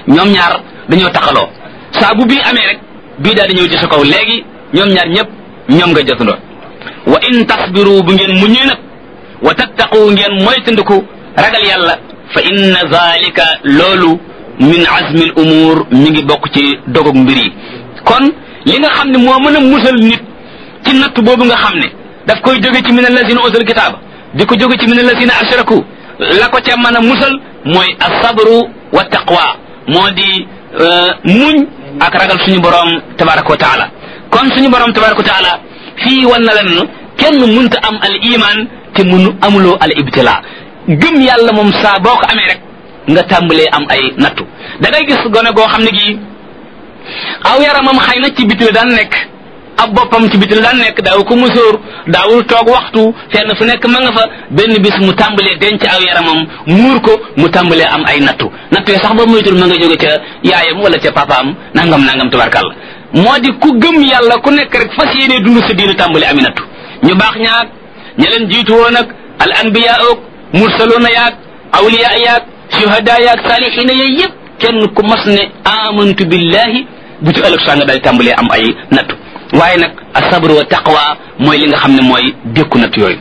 ñoom ñaar dañoo taxaloo saa bu bii amee rek bii daal di ñëw ci sa kaw léegi ñoom ñaar ñëpp ñoom nga jotandoo wa in tasbiru bu ngeen muñee nag wa tattaqu ngeen moytandiku ragal yàlla fa inna zalika loolu min azmi al umur mi ngi bokk ci dogog mbir yi kon li nga xam ne moo mën a musal nit ci natt boobu nga xam ne daf koy jóge ci min allazina utul kitaaba di ko jóge ci min allazina ashraku la ko ca mën a musal mooy asabru wa taqwa moo di muñ ak ragal suñu borom tabaraka wa taala kon suñu borom tabaraka wa taala fii wan na leen kenn munta am al iman te munu amuloo al ibtila gëm yàlla moom saa boo ko amee rek nga tàmbalee am ay nattu da ngay gis gone goo xam ne gii aw yaramam xëy na ci biti la daan nekk ab boppam ci biti la daan nekk daaw ko musóor daawul toog waxtu fenn fu nekk ma nga fa benn bis mu tàmbalee denc aw yaramam muur ko mu tàmbalee am ay nattu nattu yi sax ba muytul ma nga jóge ca yaayam wala ca papaam nangam nangam tabarkàlla moo di ku gëm yàlla ku nekk rek fas yéene dund sa diina tàmbale ami nattu ñu baax ñaag ña leen jiitu woon ak al anbiya ook mursaloona yaag awliya yaag shuhada yaag saalihiina yaag yëpp kenn ku mas ne amantu billahi bu ci ëllëg saa nga daal tàmbalee am ay nattu waaye nag asabru wa taqwa mooy li nga xam ne mooy dékku natt yooyu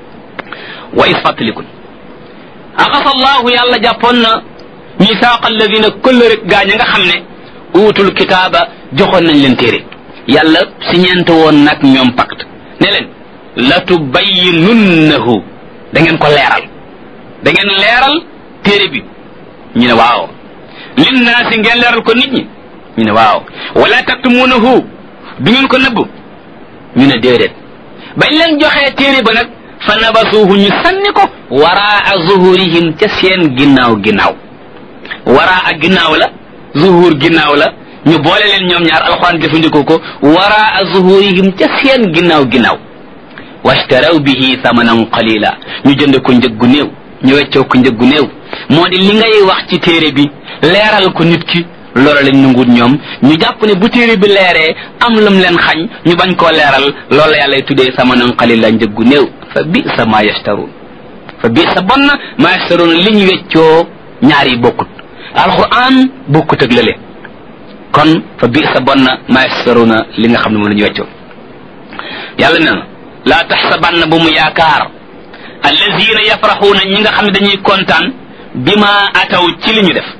wa is fàttalikun axasa allahu yàlla jàppoon na misaaqa alladina këll rek gaa ña nga xam ne uutul kitaaba joxoon nañ leen téere yàlla si ñeente woon nag ñoom pacte ne leen la tubayyinunnahu da ngeen ko leeral da ngeen leeral téere bi ñu ne waaw linnaasi ngeen leeral ko nit ñi ñu ne waaw wala taktumuunahu du ngeen ko nëbb ñu ne déedéet bañ leen joxee téere ba nag fa nabasuuhu ñu sànni ko waraa zuhurihim ca seen ginnaaw ginnaaw waraa ginnaaw la zuhur ginnaaw la ñu boole leen ñoom ñaar alxuraan jëfandikoo ko waraa zuhurihim ca seen ginnaaw ginnaaw washtaraw bihi thamanan qalila ñu jënd ko njëg gu néew ñu weccoo ko njëg gu néew moo di li ngay wax ci téere bi leeral ko nit ki loola lañ nanguut ñoom ñu jàpp ne bu téere bi leeree am lam leen xañ ñu bañ koo leeral loolu la yàlla tuddee thamanan qalila njëg gu néew fa bi sa ma yashtaruun fa bi sa bon na ma yashtaruun li ñu weccoo ñaar yi bokkut alquran bokkut ak lële kon fa bi sa bon na ma yashtaruuna li nga xam ne moom la ñu weccoo yàlla nee na laa taxsabanna bu mu yaakaar allazina yafraxuuna ñi nga xam ne dañuy kontaan bi ma ataw ci li ñu def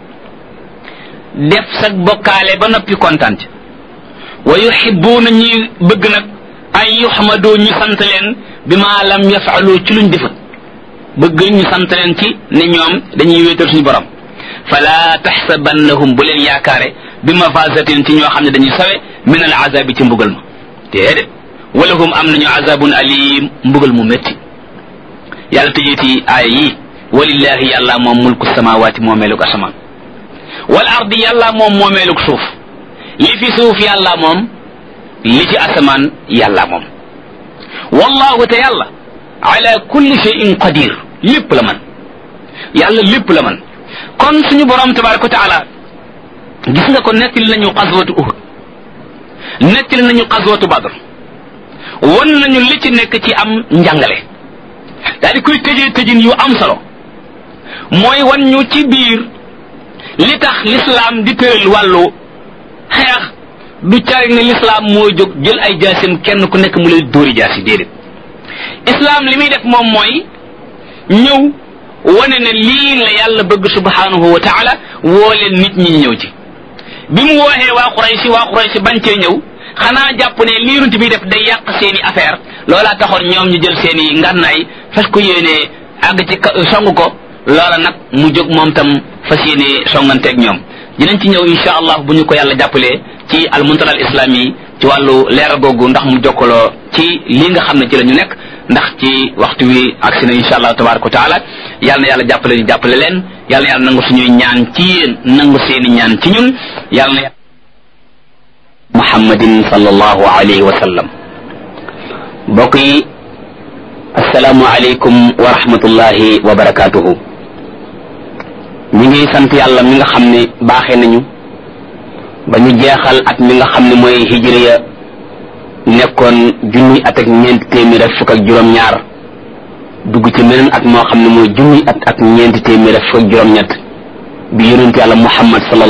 def sag bokkaale ba noppi kontaan ci wa yuxibuuna ñuy bëgg nag an yuxmadoo ñu sant leen bi ma lam yafaalu ci luñ defut bëgg ñu sant leen ci ne ñoom dañuy wéetal suñu borom fala taxsabannahum bu leen yaakaare bi mafasatin ci ñoo xam ne dañuy sawe min al azabi ci mbugal ma déedéet walahum am nañu azabun alim mbugal mu métti yàlla tëjeeti aaya yi walillahi yàlla moom mulku samawaati moomeelug asamaan wal ardi yàlla moom moomeelug suuf li fi suuf yàlla moom li ci asamaan yàlla moom wallahu te yàlla ala kulli shay'in qadir lépp la man yàlla lépp la man kon suñu borom tabaraka wa taala gis nga ko nettali nañu xaswatu uhud nettali nañu xaswatu badr won nañu li ci nekk ci am njàngale daal di koy tëjee tëjin yu am solo mooy wan ñu ci biir li tax lislaam di tëral wàllu xeex du cari ne lislaam mooy jóg jël ay jaasim kenn ku nekk mu lay dóori jaasi déedéet islaam li muy def moom mooy ñëw wane ne lii la yàlla bëgg subhanahu wa taala woo leen nit ñi ñëw ci bi mu wooxee waa Quraysi waa Quraysi bañ cee ñëw xanaa jàpp ne lii runt bi def day yàq seen i affaire loolaa taxoon ñoom ñu jël seen i ngànnaay fas ko yéenee àgg ci song ko loola nag mu jóg moom tam fas yéenee songanteeg ñoom dinañ ci ñëw insha allah bu ñu ko yàlla jàppalee ci al muntaral islam yi ci wàllu leeral googu ndax mu jokkaloo ci lii nga xam ne ci la ñu nekk ndax ci waxtu wi agsi na insha allah tabaraka wa taala yàlla na yàlla jàppale ñu jàppale leen yàlla na yàlla nangu suñuy ñaan ci yéen nangu seeni ñaan ci ñun yàlla na muhammadin sallallahu alayhi wa sallam mbokk yi asalaamu aleykum wa rahmatullahi wa barakatuhu ñu ngi sant yàlla mi nga xam ne baaxee nañu ba ñu jeexal at mi nga xam ne mooy hijriya nekkoon junni at ak ñeenti téeméer ak fukk ak juróom-ñaar dugg ci meneen at moo xam ne mooy junni at ak ñeenti téeméer ak fukk ak juróom-ñett bi yonent yàlla muhammad sallallahu